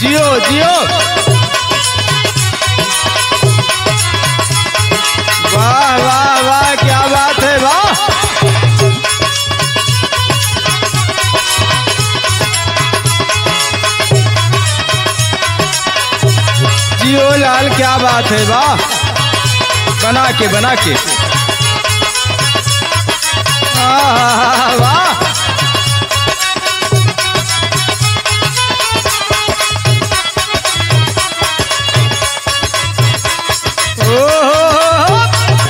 जियो जियो वाह वाह वाह क्या बात है वाह जियो लाल क्या बात है वाह बना के बना के आहा, वाह ओहो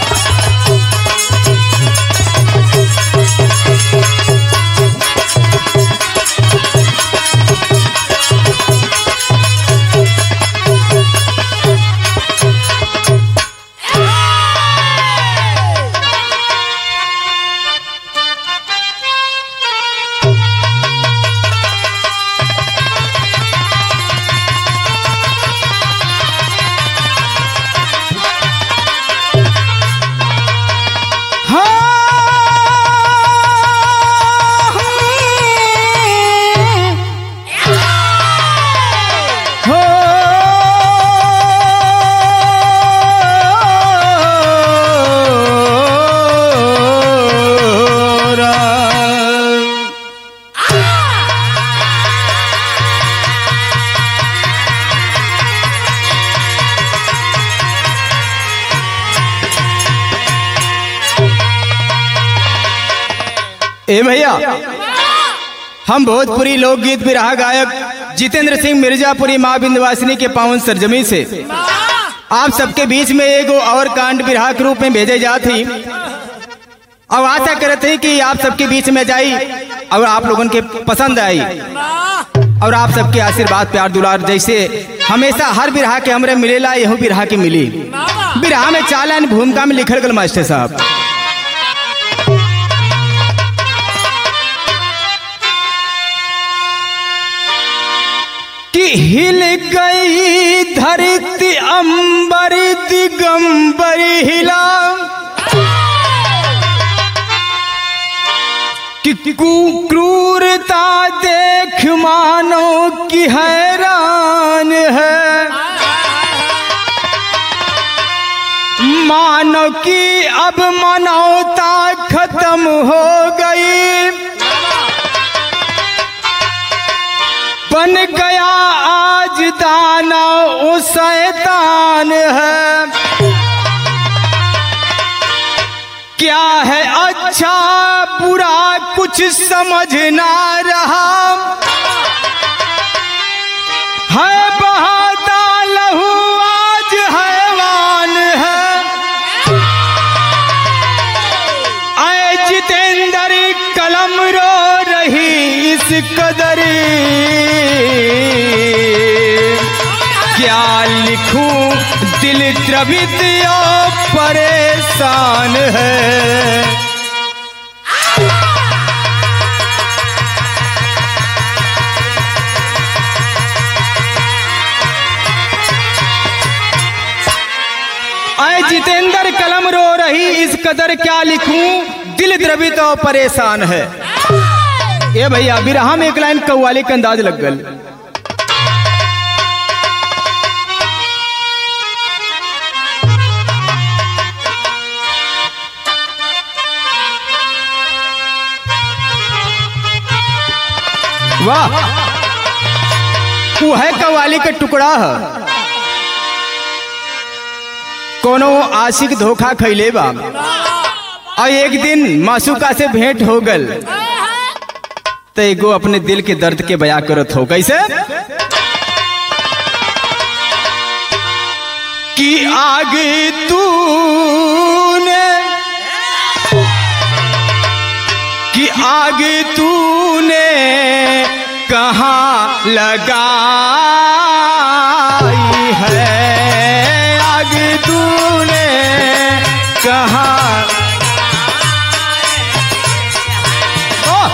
ए भैया हम भोजपुरी लोकगीत बिरहा गायक जितेंद्र सिंह मिर्जापुरी माँ बिंदवासिनी के पावन सरजमी से आप सबके बीच में एगो और कांड बिरहा के रूप में भेजे जाती और आशा करते हैं कि आप सबके बीच में जाई और आप लोगों के पसंद आई और आप सबके आशीर्वाद प्यार दुलार जैसे हमेशा हर बिरहा के हमरे मिलेला यहू बिरहा के मिली बिरहा में चालन भूमिका में लिखल गल मास्टर साहब कि हिल गई धरती अंबर दिगंबर हिला कि कु- क्रूरता देख मानो की हैरान है मानो कि अब मानवता खत्म हो गई बन गया आज दाना वो शैतान है क्या है अच्छा बुरा कुछ समझ ना रहा है बहाता लहू आज हैवान है आए जितेंद्र कलम रो रही इस कदर क्या लिखूं दिल द्रवित और परेशान है आए जितेंद्र कलम रो रही इस कदर क्या लिखूं दिल द्रवित और परेशान है ये भैया बिरहा में एक लाइन कव्वाली का अंदाज लग गल वाह वो है कव्वाली का टुकड़ा है कोनो आशिक धोखा खैले बा और एक दिन मासूका से भेंट हो गल तो एगो अपने दिल के दर्द के बया करत हो कैसे कि आगे तूने कि आगे तूने कहाँ लगाई है आग तूने कहाँ ओह!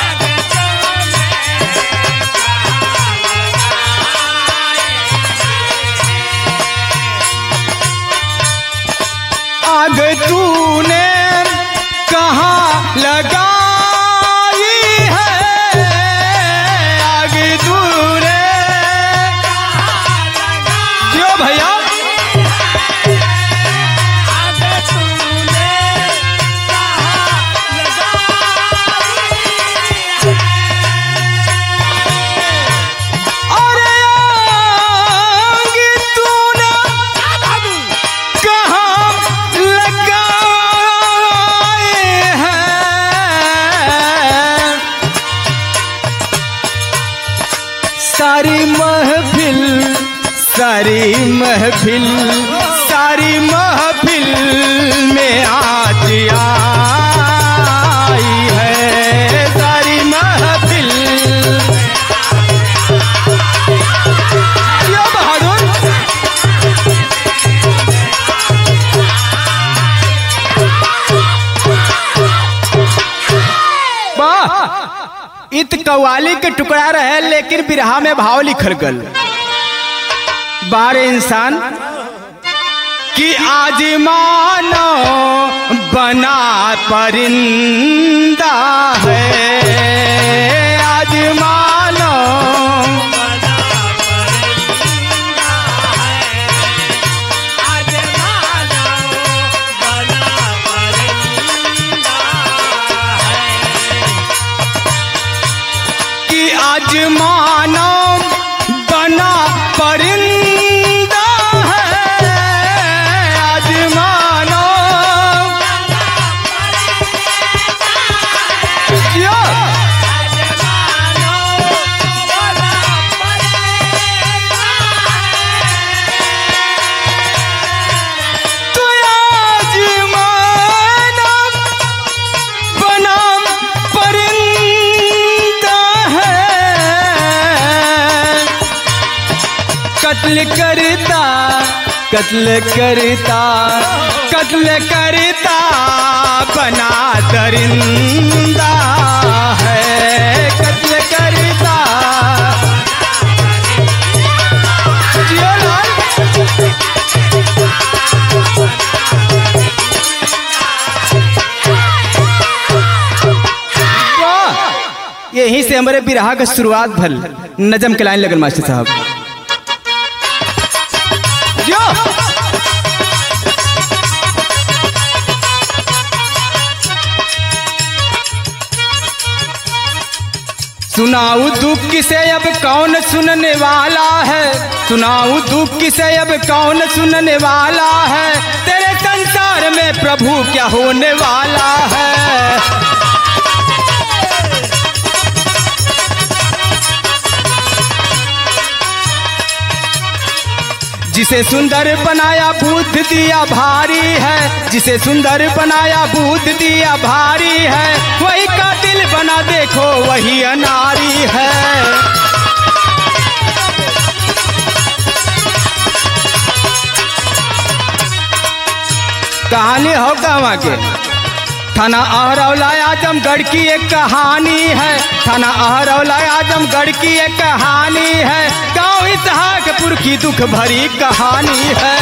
आग तूने कहाँ लगाई है आग तूने सारी महफिल सारी महफिल सारी महफिल में आज आई है सारी महफिल यो बहादुर वाह इत कव्वाली के टुकड़ा रहे लेकिन बिरहा में भाव लिखल गल बारे इंसान कि आज मानो बना परिंदा है आज मानो कि आज मानो बना परिंदा है आज मानो यो! तो आज मानो बना परिंदा है कत्ल करता कत्ल करता कत्ल करता बना दरिंदा है कत्ल करता जियो लाल वाह! यहीं से हमारे बिरहा का शुरुआत भल नजम के लाइन लगन मास्टर साहब जो सुनाऊ दुख किसे अब कौन सुनने वाला है सुनाऊ दुख किसे अब कौन सुनने वाला है तेरे संसार में प्रभु क्या होने वाला है जिसे सुंदर बनाया बुद्ध दिया भारी है जिसे सुंदर बनाया बुद्ध दिया भारी है वही कातिल बना देखो वही अनारी है कहानी हो कहवा के थाना अहरौला आजमगढ़ की एक कहानी है थाना अहरौला आजमगढ़ की एक कहानी है गांव इसहाकपुर की दुख भरी कहानी है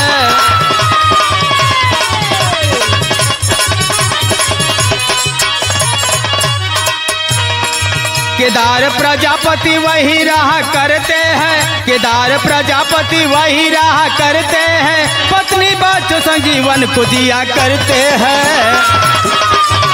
केदार प्रजापति वही रहा करते हैं केदार प्रजापति वही रहा करते हैं पत्नी बच्चों संजीवन को दिया करते हैं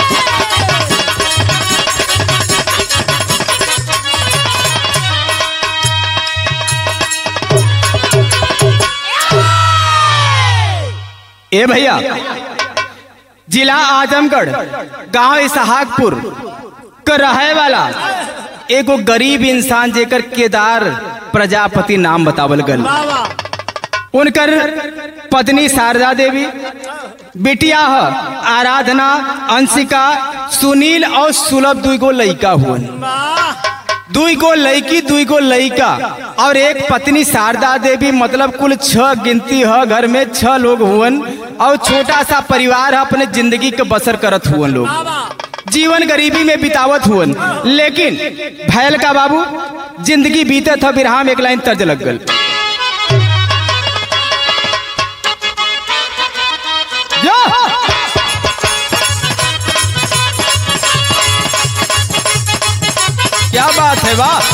ए भैया जिला आजमगढ़ गांव इसहाकपुर का रहे वाला एगो गरीब इंसान जेकर केदार प्रजापति नाम बतावल गल उनकर पत्नी शारदा देवी बिटिया ह आराधना अंशिका सुनील और सुलभ दुगो लइका हुअन दुई गो लड़की दुई गो लड़का और एक पत्नी शारदा देवी मतलब कुल छह गिनती है घर में छह लोग हुवन और छोटा सा परिवार है अपने जिंदगी के बसर करत हुवन लोग जीवन गरीबी में बितावत हुवन लेकिन भैल का बाबू जिंदगी बीते था बिरहा में एक लाइन तर्ज लग गल जो! क्या बात है वाह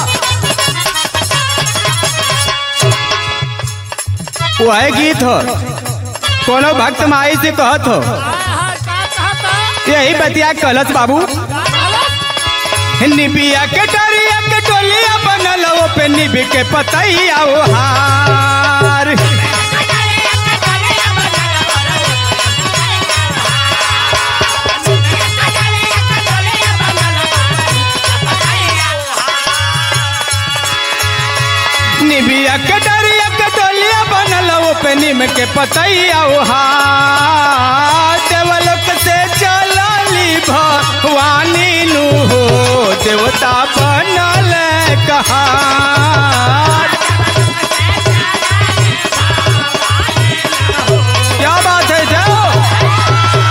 वो है गीत हो कोनो भक्त माई से कहत हो यही बतिया कलश बाबू निबिया के डरिया के टोलिया बनल वो पे निबी के पतैया वो हार पे निम के पतैया देवलोक से चलली भवानी नु हो देवता बनल कहा क्या बात है जाओ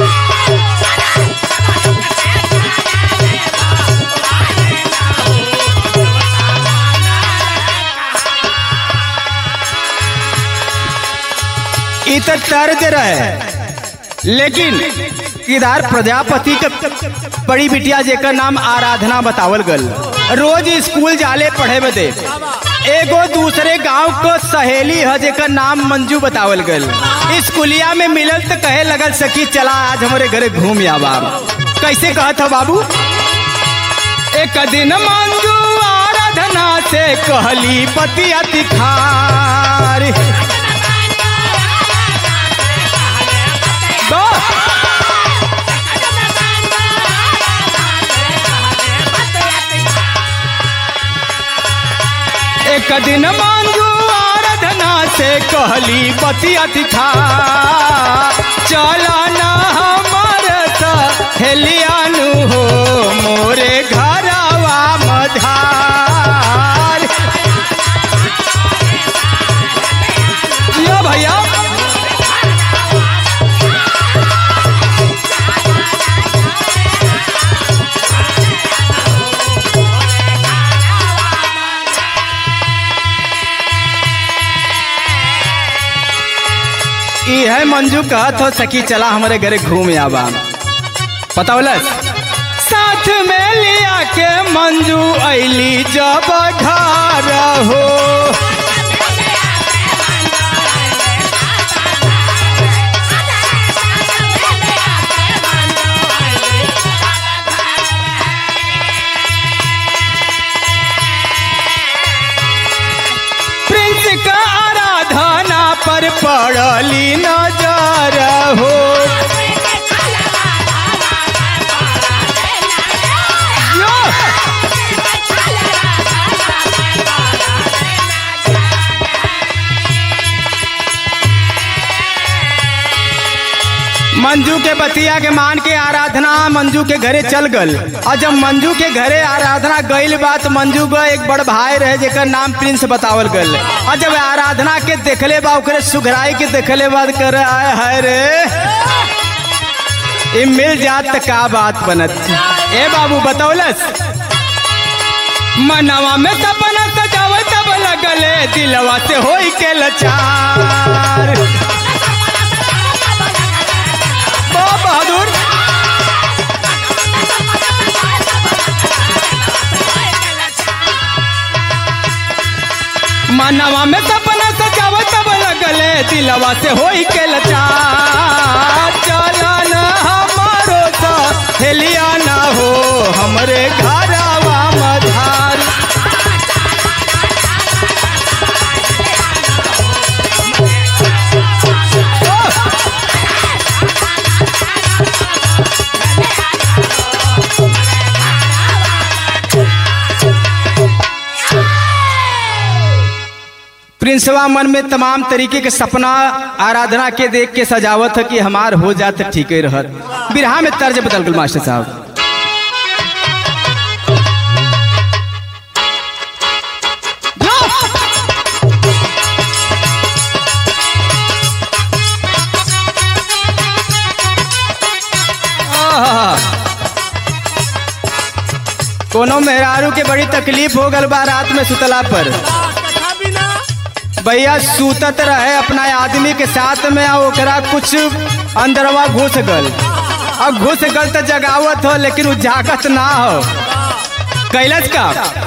ई तो तर्ज रहे लेकिन इधर प्रजापति के बड़ी बिटिया जेकर नाम आराधना बतावल गल रोज स्कूल जाले पढ़े बदे एगो दूसरे गांव को सहेली है जेकर नाम मंजू बतावल गल स्कूलिया में मिलल तो कहे लगल सकी चला आज हमारे घरे घूम आवा कैसे कहत हो बाबू एक दिन मंजू आराधना से कहली पतिया तिखार दो एक दिन मांगू आराधना से कहली पतिया दिखा चला ना हमारे हेलियानु हो मोरे घरवा मधार यो भैया ई है मंजू कहत हो सकी चला हमारे घरे घूम आवा पता बोलस साथ में लिया के मंजू ऐली जब घर हो प्रिंस का आराधना पर पड़ली नजर हो यो! मंजू के बतिया के मान के आराधना मंजू के घरे चल गल और जब मंजू के घरे आराधना गईल बात मंजू का एक बड़ भाई रहे जेकर नाम प्रिंस बतावल गल और जब आराधना के देखले बा ओकरे सुघराई के देखले बाद कर आए हाय रे ई मिल जात त का बात बनत ए बाबू बतौलस मनवा में सपना सजावे तब लगले दिलवा से होई के लचार बहुत बहादुर मनवा में सपना सजाव तब लगले दिलवा से होई के लचा चलन हमारो सा हेलिया ना हो हमरे घरवा मधार प्रिंसवा मन में तमाम तरीके के सपना आराधना के देख के सजावत है कि हमार हो जात ठीक ही रहत बिरहा में तर्ज बदल गल मास्टर साहब आहा। कोनो मेहरारू के बड़ी तकलीफ हो गल बा रात में सुतला पर कथा बिना भैया सूतत रहे अपना आदमी के साथ में आ ओकरा कुछ अंदरवा घुस गल अब घुस गल तो जगावत हो लेकिन उ जागत ना हो कैलस का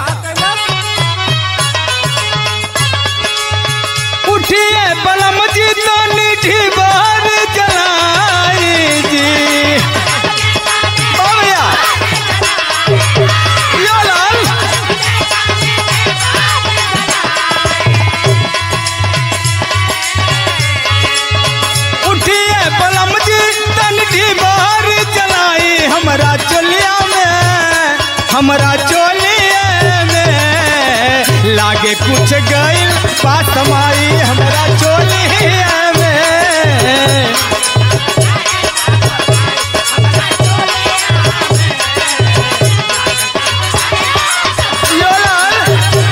उठिए बलम जी तो निठी बार जलाई जी ओ भैया यो लाल उठिए पलम जी तनकी बाहर चलाई हमरा चोलिया में हमरा चोलिए में लागे कुछ गइल पासमाई हमरा चोली में यो लाल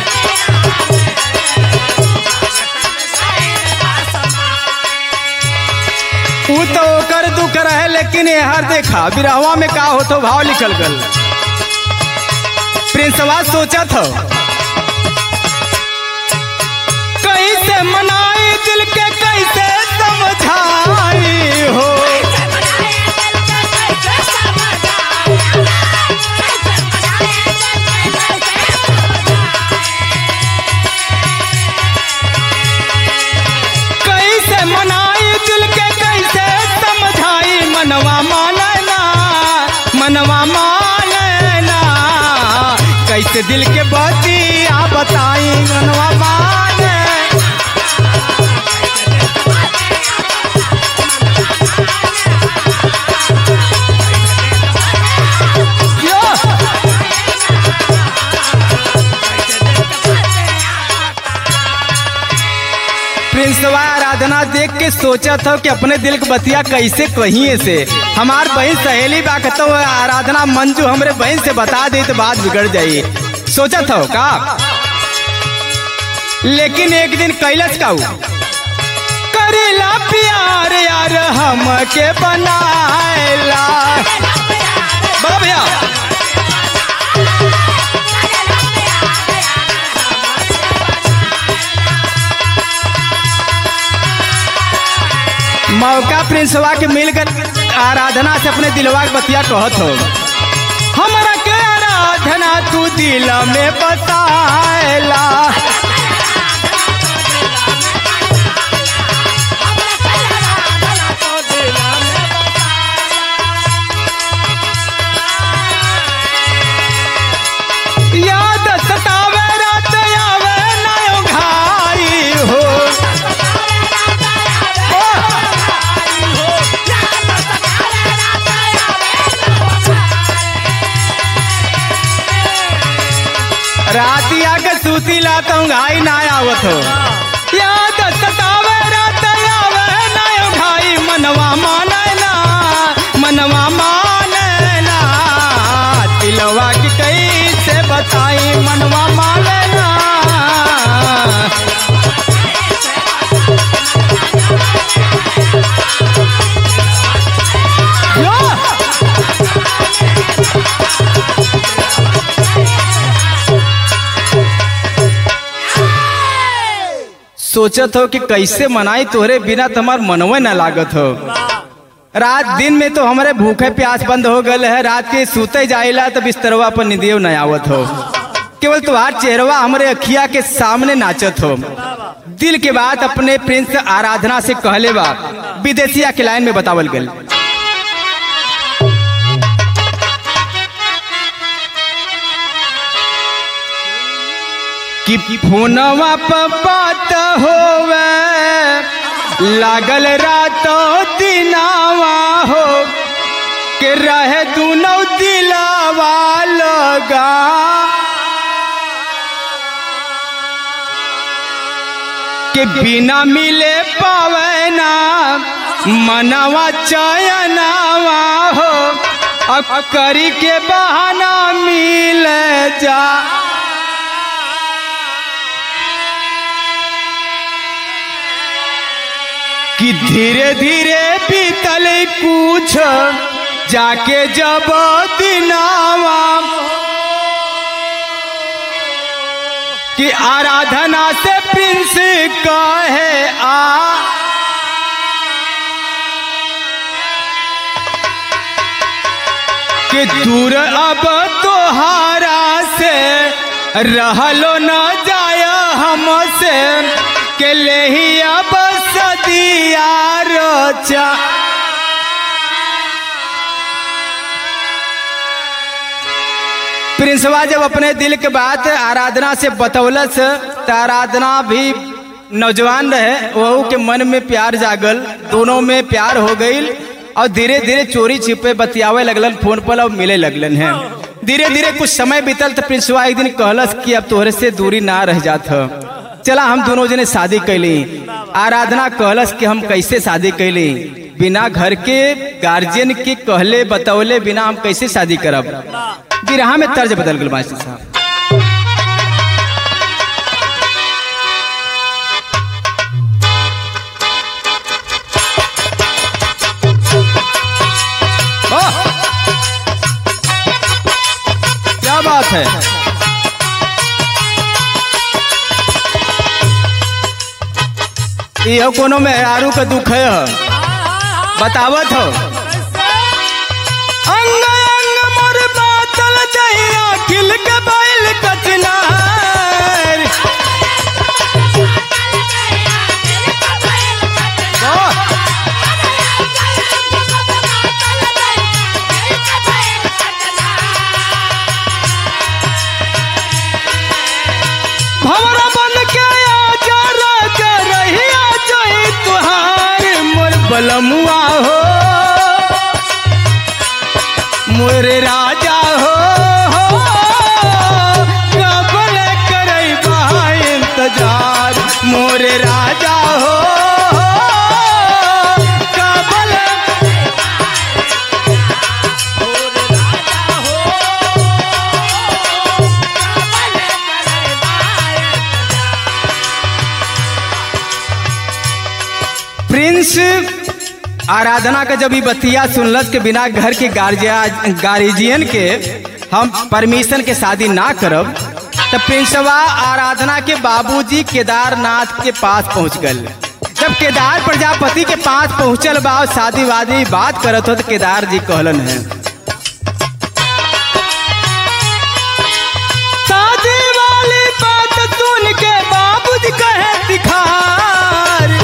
ऊ तो ओकर दुख रहे लेकिन हर देखा बिरहवा में का होतो भाव निकल गल प्रिंसवा सोचा था कैसे मनाई दिल के कैसे समझाई हो कैसे मनाई दिल के कैसे समझाई मनवा मानना मनवा मानना कैसे दिल के बतिया बताई मनवा माने यो! प्रिंसवा आराधना देख के सोचा था कि अपने दिल के बतिया कैसे कहिए से हमार बहन सहेली बा कहतो आराधना मंजू हमरे बहन से बता दे तो बात बिगड़ जाई सोचा था का लेकिन एक दिन कैलस का करेला प्यार यार हम के बनाएला बड़ा भैया मौका प्रिंसवा के मिलकर आराधना से अपने दिलवा के बतिया कहत हो हमरा के आराधना तू दिल में बताएला याद सतावे रात आवे नयो घाई हो राती आके सूती लाता हूँ घाई ना आवत हो याद सतावे रात आवे नयो घाई मनवा माने ना मनवा माने ना दिलवा की कैसे बताई मनवा माने ना यो! सोचत हो कि कैसे मनाई तोहरे बिना तुम्हार मनवे न लागत हो रात दिन में तो हमारे भूखे प्यास बंद हो गए है रात के सूते जाइला तो बिस्तरवा पर निदियो न आवत हो केवल तुम्हार चेहरवा हमारे अखिया के सामने नाचत हो दिल के बात अपने प्रिंस आराधना से कहले बा विदेशिया के लाइन में बतावल गल कि फोनवा पर बात होवे लागल रातो दिनावा हो के रहे दुनो दिलावा लगा के बिना मिले पावे ना मनवा चयनावा हो अब करी के बहाना मिल जा कि धीरे धीरे बीतल कुछ जाके जब दिनावा कि आराधना से प्रिंस कहे आ कि दूर अब तोहारा से रहलो न जाय हमसे के ले ही अब सदिया रोचा प्रिंसवा जब अपने दिल के बात आराधना से बतौलस तो आराधना भी नौजवान रहे वहू के मन में प्यार जागल दोनों में प्यार हो गई और धीरे धीरे चोरी छिपे बतियावे लगलन फोन पर और मिले लगलन हैं धीरे धीरे कुछ समय बीतल तो प्रिंसवा एक दिन कहलस कि अब तोहरे से दूरी ना रह जात ह। चला हम दोनों जने शादी कैली आराधना कहलस कि हम कैसे शादी कैली बिना घर के गार्जियन के कहले बतौले बिना हम कैसे शादी करब बिरहा में तर्ज बदल गल मास्टर साहब वाह! क्या बात है यह कोनो में आरू का दुख है बतावत हो अंग अंग मोर बातल जहिया खिल के बैल कचनार वाह! भंवरा बन के आजा राजा रहिया जोई तुहार मोर बलमुआ हो मोर राजा हो कबल करई बहा इंतजार मोर राजा हो कबल प्रिंस आराधना का जब ई बतिया सुनलस के बिना घर के गार्जिया गार्जियन के हम परमिशन के शादी ना करब तो प्रिंसवा आराधना के बाबूजी केदारनाथ के पास पहुंच गल जब केदार प्रजापति के पास पहुंचल बा और शादी वादी बात करत हो तो केदार जी कहलन है शादी वाली बात सुन के बाबूजी कहे दिखार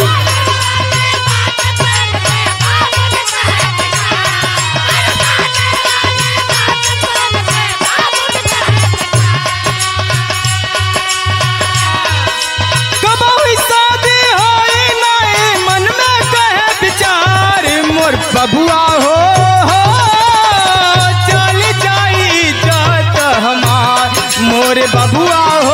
कबहुई शादी होई नहीं मन में कहे विचार मोर बबुआ हो हो चल जाई जात हमार मोर बबुआ हो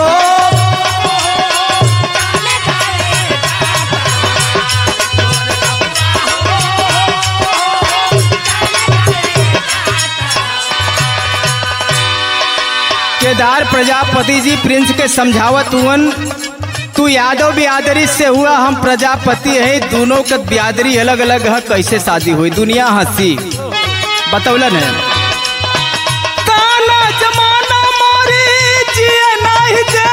केदार प्रजापति जी प्रिंस के समझावत हुवन तू यादव बियादरी से हुआ हम प्रजापति है दोनों का बियादरी अलग अलग है कैसे शादी हुई दुनिया हंसी बतौलन है काला जमाना मोरी जिए नहीं दे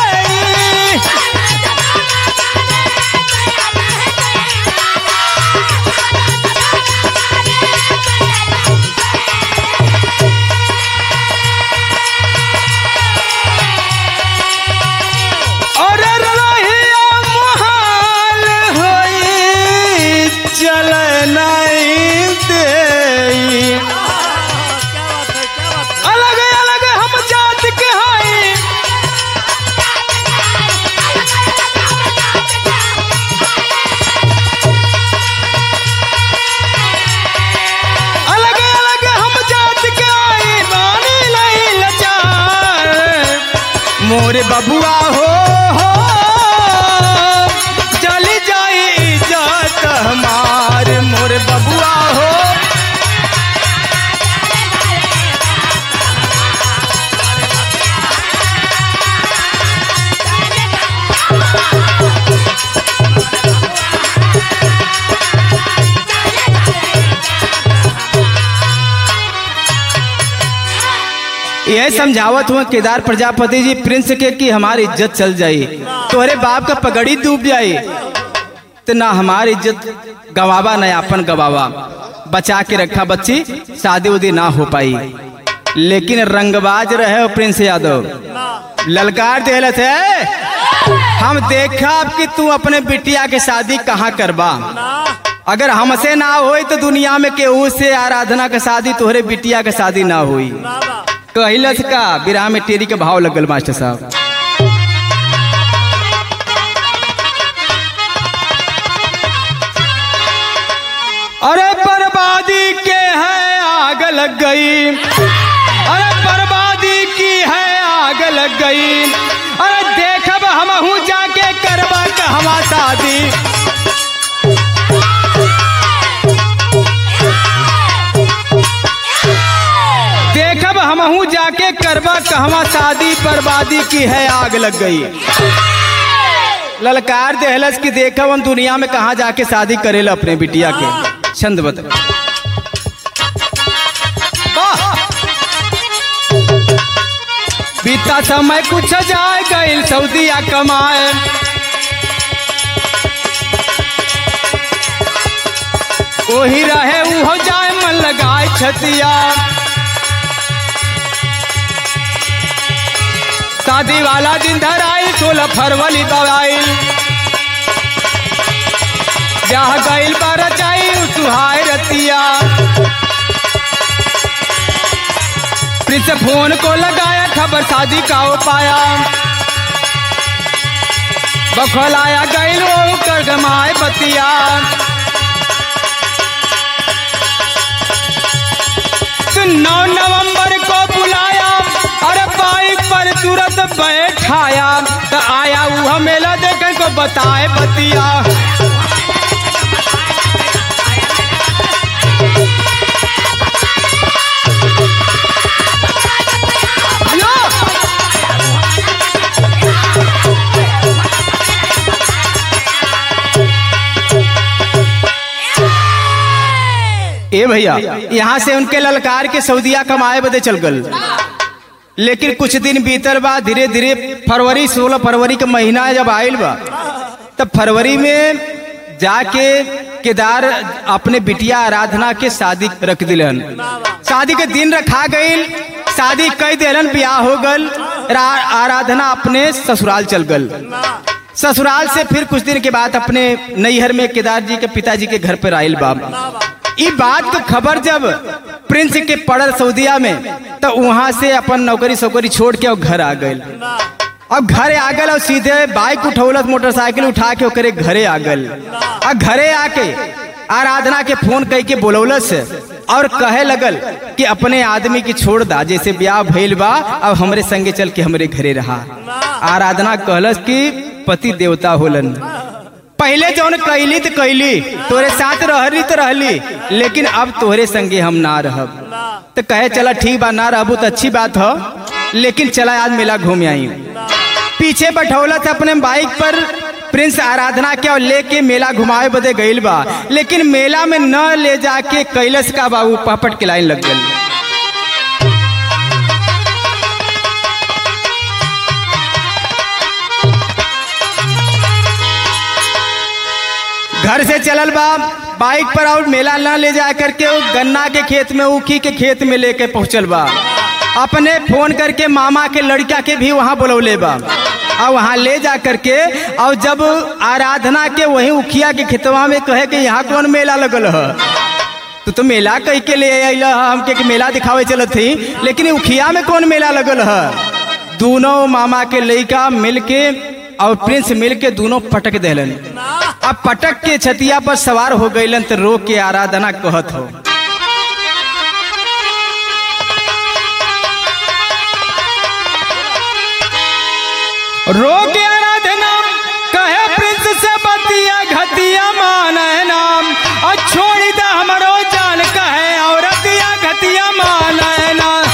और रहिया मुहाल होई चल नहीं दे अलग अलग हम जात के हई अलग अलग हम जात के हई बानी नहीं लचार मोर बबुआ हो हो चल जाई जात हमार मोर बबुआ हो यह समझावत हुआ केदार प्रजापति जी प्रिंस के कि हमारी इज्जत चल जाई तोहरे बाप का पगड़ी डूब जाई तो ना हमारी इज्जत गवावा ना अपन गवावा बचा के रखा बच्ची शादी उदी ना हो पाई लेकिन रंगबाज रहे हो प्रिंस यादव ललकार देहलत है हम देखा अब कि तू अपने बिटिया के शादी कहाँ करबा अगर हमसे ना होई तो दुनिया में केहू से आराधना के शादी तोहरे बिटिया के शादी ना हुई कहलस का विराह में टेरी के भाव लगल मास्टर साहब अरे बर्बादी के है आग लग गई अरे बर्बादी शादी देखब हमहू जाके करबा कहवा शादी बर्बादी की है आग लग गई ललकार देहलस की देखब हम दुनिया में कहा जाके शादी करेला अपने बिटिया के छंद बता वाह! बीता समय कुछ जाए गईल सऊदिया कमाए वही रहे उहो जाए मन लगाए छतिया शादी वाला दिन धराई सोलह फरवरी दवाई जहाँ गईल पर जाई सुहाय रतिया प्रिंस फोन को लगाया खबर शादी का हो पाया बखल आया गईल वो कर गमाए बतिया तो नौ नवंबर को बुलाया अरे बाइक पर तुरंत बैठाया तो आया वह मेला देखे को बताए बतिया यो! ए भैया यहाँ से उनके ललकार के सऊदिया कमाए बदे चल गल लेकिन कुछ दिन बीतर बा धीरे धीरे फरवरी सोलह फरवरी का महीना जब आयल बा तब फरवरी में जाके केदार अपने बिटिया आराधना के शादी रख दिलन शादी के दिन रखा गईल शादी कई दिलन ब्याह हो गल रा- आराधना अपने ससुराल चल गल ससुराल से फिर कुछ दिन के बाद अपने नैहर में केदार जी के पिताजी के घर पर आयल बा ई बात के खबर जब प्रिंस के पड़ल सऊदिया में तो वहां से अपन नौकरी सौकरी छोड़ के और घर आ गए अब घरे आ गल और सीधे बाइक उठौलत मोटरसाइकिल उठा के ओकरे घरे आ गल और घरे आके आराधना के फोन कह के बोलौलस और कहे लगल कि अपने आदमी की छोड़ दा जैसे ब्याह भइल बा अब हमरे संगे चल के हमरे घरे रहा आराधना कहलस कि पति देवता होलन पहले जौन कैली तो कैली तोरे साथ रहली तो रहली लेकिन अब तोहरे संगे हम ना रहब तो कहे चला ठीक बा ना रहबू तो अच्छी बात हो लेकिन चला आज मेला घूम आई पीछे बैठौला था अपने बाइक पर प्रिंस आराधना के और लेके मेला घुमाए बदे गईल बा लेकिन मेला में न ले जाके कैलस का बाबू पापट के लाइन लग गई घर से चलल बा बाइक पर और मेला न ले जा करके वो गन्ना के खेत में ऊखी के खेत में लेके पहुंचल बा अपने फोन करके मामा के लड़का के भी वहां बुलौले बा और वहां ले जा करके और जब आराधना के वही उखिया के खेतवा में कहे कि यहाँ कौन मेला लगल है तो तो मेला कह के ले अल हमके कि मेला दिखावे चलत थी लेकिन उखिया में कौन मेला लगल है दोनों मामा के लड़का मिल के और प्रिंस मिल के दोनों पटक देलन अब पटक के छतिया पर सवार हो गईलन तो रो के आराधना कहत हो रो के आराधना कहे प्रिंस से बतिया घतिया मान है नाम और छोड़ी दा हमरो जान कहे औरतिया घतिया मान है नाम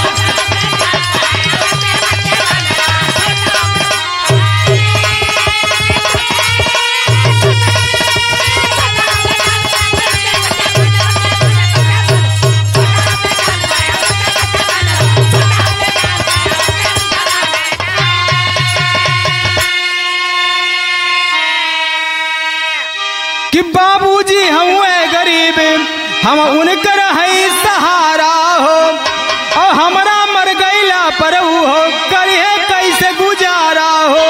कि बाबूजी हम गरीब हम उनकर है सहारा हो और हमरा मर गईला पर ऊ हो करिए कैसे गुजारा हो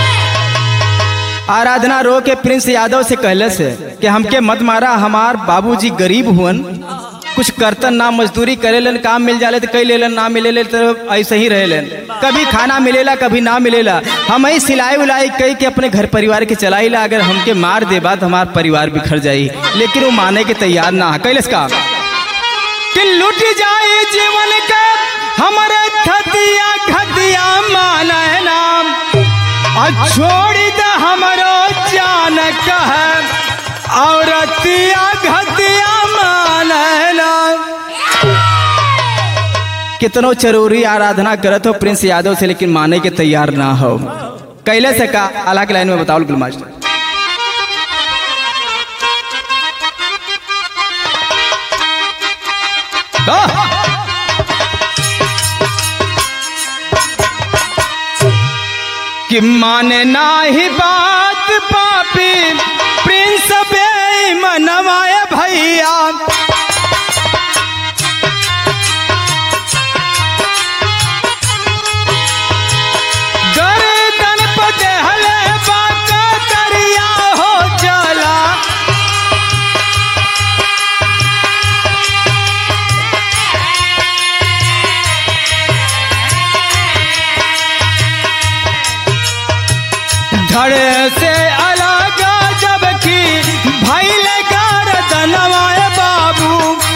आराधना रो के प्रिंस यादव से कहलस कि हमके मत मारा हमार बाबूजी गरीब हुअन कुछ करतन ना मजदूरी करेलन काम मिल जाले तो कई लेलन ना मिलेले तो ऐसे ही रहेलन कभी खाना मिलेला कभी ना मिलेला हम ही सिलाई उलाई कई के अपने घर परिवार के चलाईला अगर हमके मार दे बात हमार परिवार बिखर जाई लेकिन वो माने के तैयार ना है कैलस का कि लुट जाए जीवन का हमारे थतिया घतिया मान है नाम और छोड़ी द हमरो जान कह औरतिया घतिया मानला कितनो चरोरी आराधना करत हो प्रिंस यादव से लेकिन माने के तैयार ना हो कैले से का अल्लाह के लाइन में बताओ गुल मास्टर कि माने नाही बात पापी प्रिंस बेईमनवाए भैया गर्दन पर देहले बाका दरिया हो चला धड़ से अलग जबकि भैल गर्दनवाए बाबू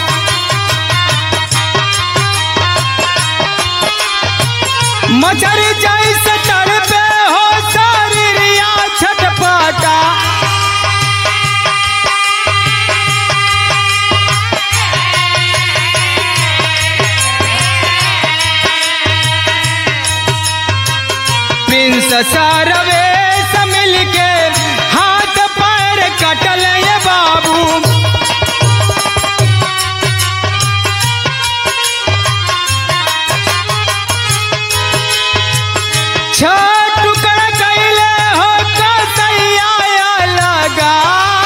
मचर जैसे तड़पे हो शरीरिया छटपटा प्रिंस सारवे से मिलके हाथ पैर कटल ये बाबू छ टुकड़ा कैले हो कसैया लगा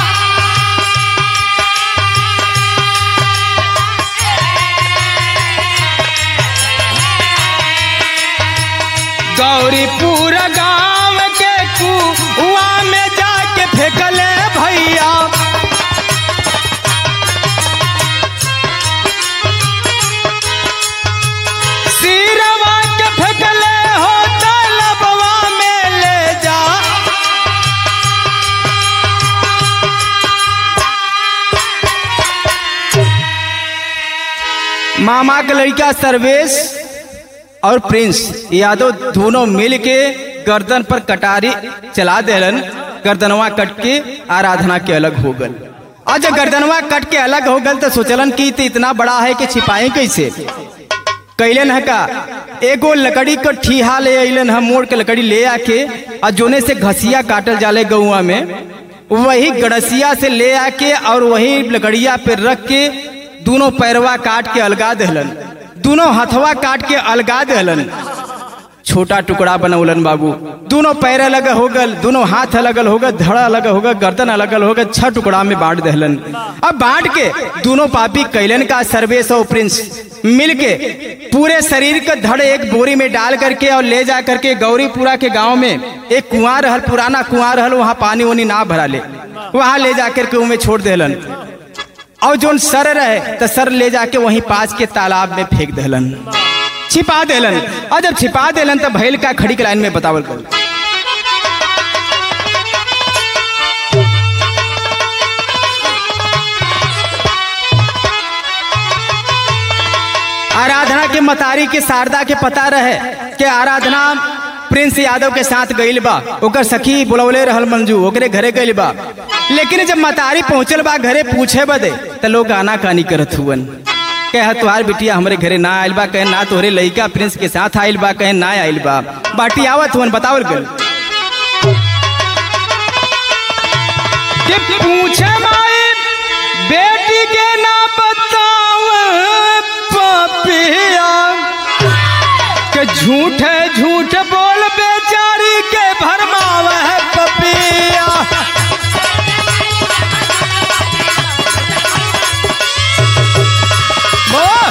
गौरीपुर गांव के कुआ में जाके फेंकले भैया सिरवा के फेंकले हो तलबवा में ले जा मामा के लड़का सर्वेश और प्रिंस यादव दोनों मिल के गर्दन पर कटारी चला देलन गर्दनवा कट के आराधना के अलग हो गल आज जब गर्दनवा कट के अलग हो गल तो सोचलन कि तो इतना बड़ा है कि छिपाए कैसे कैलन है का एगो लकड़ी का ठीहा ले अलन हम मोड़ के लकड़ी ले आके और जोने से घसिया काटल जाले गौआ में वही गड़सिया से ले आके और वही लकड़िया पे रख के दोनों पैरवा काट के अलगा दहलन दोनों हथवा काट के अलगा दहलन छोटा टुकड़ा बनौलन बाबू दोनों पैर अलग हो गल दोनों हाथ अलग हो गल धड़ा अलग हो गल गर्दन अलग हो गल छह टुकड़ा में बांट दहलन अब बांट के दोनों पापी कैलन का सर्वेश और प्रिंस मिल के पूरे शरीर का धड़ एक बोरी में डाल करके और ले जा करके गौरीपुरा के गांव में एक कुआं रहल पुराना कुआं रहल वहां पानी वानी ना भरा ले वहां ले जा करके उनमें छोड़ देलन और जोन सर रहे तो सर ले जाके वहीं पास के तालाब में फेंक देलन छिपा देलन और जब छिपा देलन तो भैल का खड़ी के लाइन में बतावल गल आराधना के मतारी के शारदा के पता रहे कि आराधना प्रिंस यादव के साथ गईल बा ओकर सखी बुलवले रहल मंजू ओकरे घरे गईल बा लेकिन जब मतारी पहुंचल बा घरे पूछे बदे तो लोग आना कानी करत हुवन कहे तुहार बिटिया हमारे घरे ना आयल बा कहे ना तोहरे लड़का प्रिंस के साथ आयल बा कहे ना आयल बा बाटी आवत हुवन बतावल गल कि पूछे माई बेटी के ना बताव पपिया के झूठ है झूठ बोल बेचारी के भरमाव है पपिया बोल।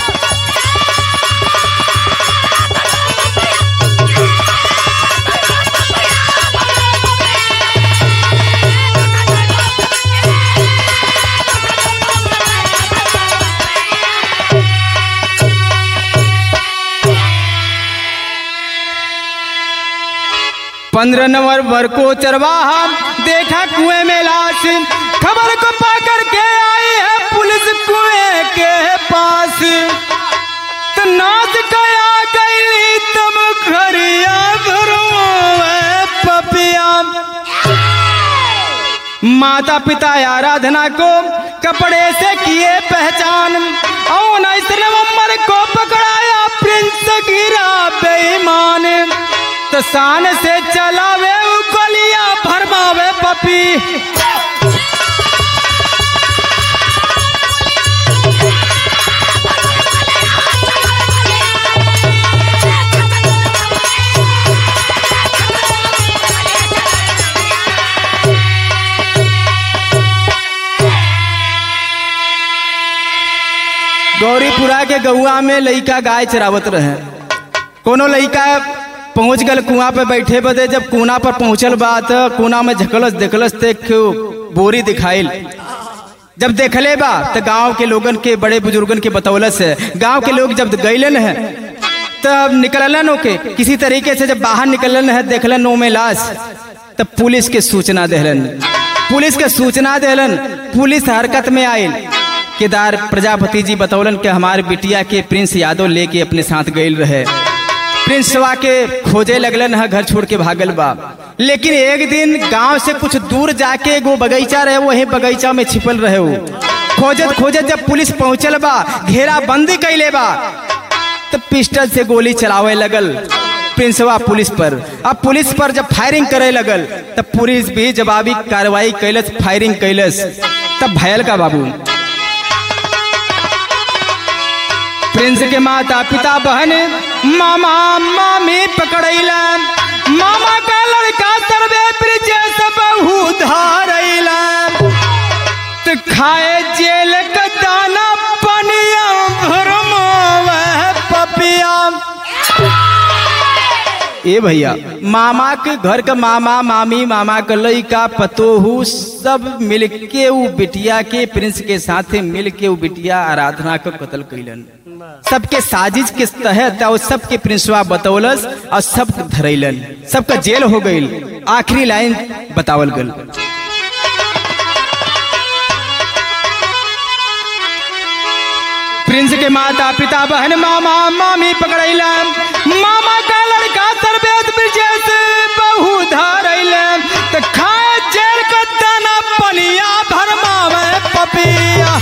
पंद्रह नवंबर को चरवाहा देखा कुएं में लाश खबर को पाकर के आई है पुलिस कुएं के पास तो नाच गया गई तुम खरिया भरो पपिया माता पिता आराधना को कपड़े से किए पहचान और उन्नीस नवंबर को पकड़ाया प्रिंस गिरा बेईमान तो शान से चलावे उ गलियां भरमावे पपी गौरीपुरा के गौआ में लइका गाय चरावत रहे कोनो लइका पहुंच गल कुआं पे बैठे बदे जब कुना पर पहुंचल बा त कुना में झकलस देखलस ते बोरी दिखाइल जब देखले बा तो गांव के लोगन के बड़े बुजुर्गन के बतौलस है गांव के लोग जब गईलन है तब निकलन ओके किसी तरीके से जब बाहर निकलन है देखलन नो में लाश तब पुलिस के सूचना देहलन पुलिस के सूचना देहलन पुलिस हरकत में आयल केदार प्रजापति जी बतौलन के हमारे बिटिया के प्रिंस यादव लेके अपने साथ गईल रहे प्रिंसवा के खोजे लगलन है घर छोड़ के भागल बा लेकिन एक दिन गांव से कुछ दूर जाके एगो बगीचा रहे वही बगीचा में छिपल रहे वो खोजत खोजत जब पुलिस पहुंचल बा घेरा बंदी कैले बा तो पिस्टल से गोली चलावे लगल प्रिंसवा पुलिस पर अब पुलिस पर जब फायरिंग करे लगल तब पुलिस भी जवाबी कार्रवाई कैलस फायरिंग कैलस तब भयल का बाबू प्रिंस के माता पिता बहन मामा मामी पकड़ैला मामा का लड़का सर्वे ब्रिज से बहु धारैला तो खाए जेल का दाना पनिया भरमावे पपिया ए भैया मामा के घर का मामा मामी मामा का लड़का पतोहू सब मिलके उ बिटिया के प्रिंस के साथ मिलके उ बिटिया आराधना को कत्ल कैलन सबके साजिश के तहत और सबके प्रिंसवा बतौलस और सब धरैलन सबका जेल हो गई आखिरी लाइन बतावल गल प्रिंस के माता पिता बहन मामा मामी पकड़ैला मामा का लड़का सरबेद ब्रिजेश बहु धरैला तो खाए जेल का दाना पनिया भरमावे पपिया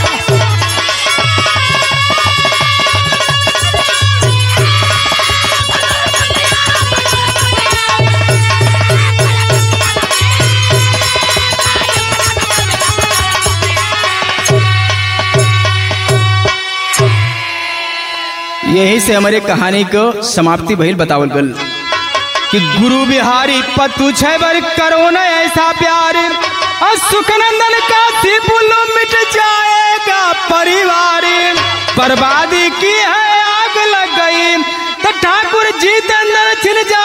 यही से हमारे कहानी को समाप्ति भइल बतावल गल कि गुरु बिहारी पतु छबर करो न ऐसा प्यार और सुखनंदन का सिपुल मिट जाएगा परिवार बर्बादी की है आग लग गई तो ठाकुर जी अंदर छिल जा